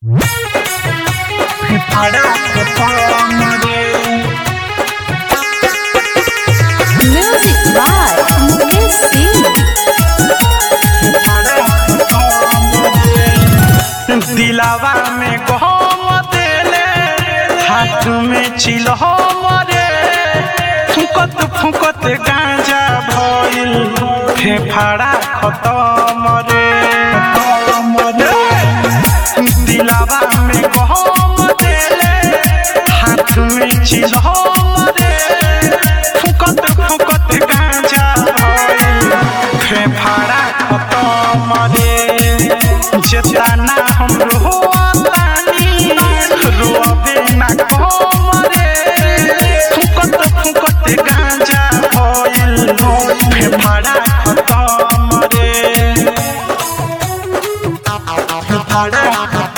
Music by Mukesh Singh. दिलावा में गहम देले हाथ में चिलहम रे फुकत फुकत गांजा भइल फेफाड़ा खतम रे दिलावा में गहम देले हाथ में चिलहम रे फुकत फुकत गांजा भइल फेफाड़ा खतम रे जेतना हम रोतानी रोबे ना कम रे फुकत फुकत गांजा भइल फेफाड़ा खतम रे फेफाड़ा